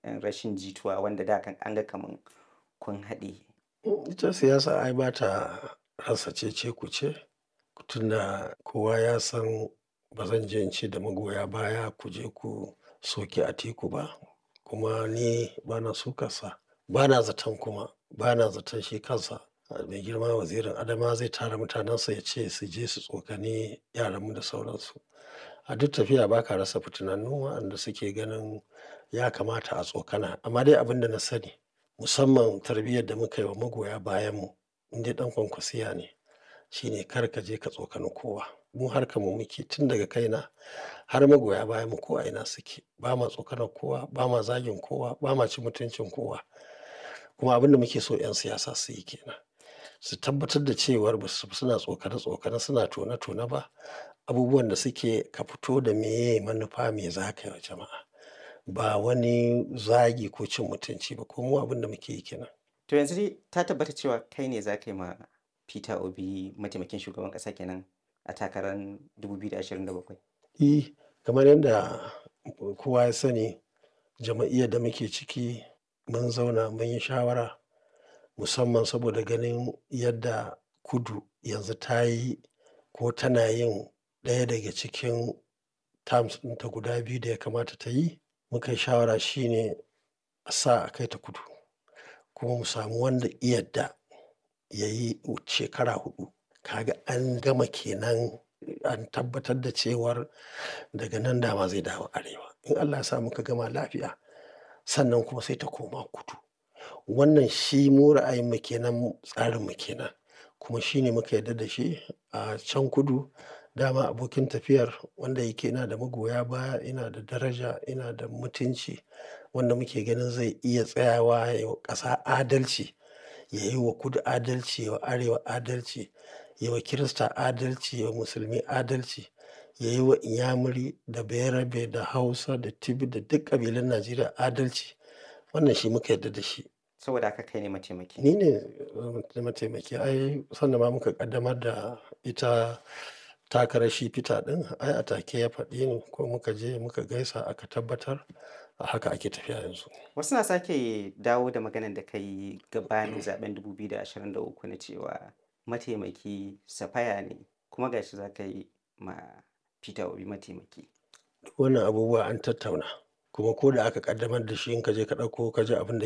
rashin jituwa wanda da kan an ga kaman kun haɗe? Ita siyasa ai ba ta rasa cece-kuce tunda kowa ya san ba zan je in ce da magoya baya ku je ku soki Atiku ba kuma ni ba na sukarsa. Ba na zaton kuma ba na zaton shi kansa mai girma wazirin Adamawa zai tara mutanensa ya ce su je su tsokani yaranmu da sauransu. A duk tafiya ba ka rasa fitinannu waɗanda suke ganin ya kamata a tsokana. Amma dai abin da na sani musamman tarbiyyar da muka yi wa magoya bayanmu in dai ɗan kwankwasiya ne shine kar ka je ka tsokani kowa. Mu harkar mu muke tun daga kaina har magoya bayanmu ko a ina suke. Ba ma tsokanar kowa, ba ma zagin kowa, ba ma cin mutuncin kowa. Kuma abin da muke so 'yan siyasa su yi ke nan. Su tabbatar da cewar ba su suna tsokane-tsokane suna tone-tone ba. Abubuwan da suke ka fito da meye manufa me za ka yi wa jama'a. Ba wani zagi ko cin mutunci ba ko mu abin da muke yi ke nan. To yanzu dai ta tabbata cewa kai ne za ka yi ma Peter Obi mataimakin shugaban ƙasa kenan a takarar 2027? E, kamar yadda kowa ya sani jama'iyyar da muke ciki mun zauna mun yi shawara musamman saboda ganin yadda kudu yanzu ta yi ko tana yin ɗaya daga cikin terms ɗinta guda biyu da ya kamata ta yi. Muka yi shawara shine a sa a kai ta kudu kuma mu samu wanda ya yadda ya yi shekara huɗu. Ka ga an gama ke nan an tabbatar da cewar daga nan dama zai dawo arewa. In Allah ya sa muka gama lafiya sannan kuma sai ta koma kudu. Wannan shi mu ra'ayinmu ke nan tsarinmu ke nan kuma shi ne muka yarda da shi a can kudu. Dama abokin tafiyar wanda yake yana da magoya baya, yana da daraja, yana da mutunci wanda muke ganin zai iya tsayawa ya yi wa ƙasa adalci, ya yi wa kudu adalci, ya wa arewa adalci, ya wa Kirista adalci, ya wa musulmi adalci, ya yi wa inyamuri da bayarabe da hausa da tibi da duk ƙabilun Najeriya adalci. Wannan shi muka yarda da shi. Saboda haka kai ne mataimaki? Ni ne mataimaki. Ai sanda ma muka ƙaddamar da ita takarar shi Peter ɗin ai a take ya faɗi ni ko muka je muka gaisa aka tabbatar a haka ake tafiya yanzu. Wasu na sake dawo da maganan da ka yi gabanin zaɓen 2023 na cewa mataimaki Safaya ne kuma ga shi za ka yi ma Peter Obi mataimaki. Wannan abubuwa an tattauna kuma ko da aka ƙaddamar da shi in ka je ka ɗauko ka ji abin da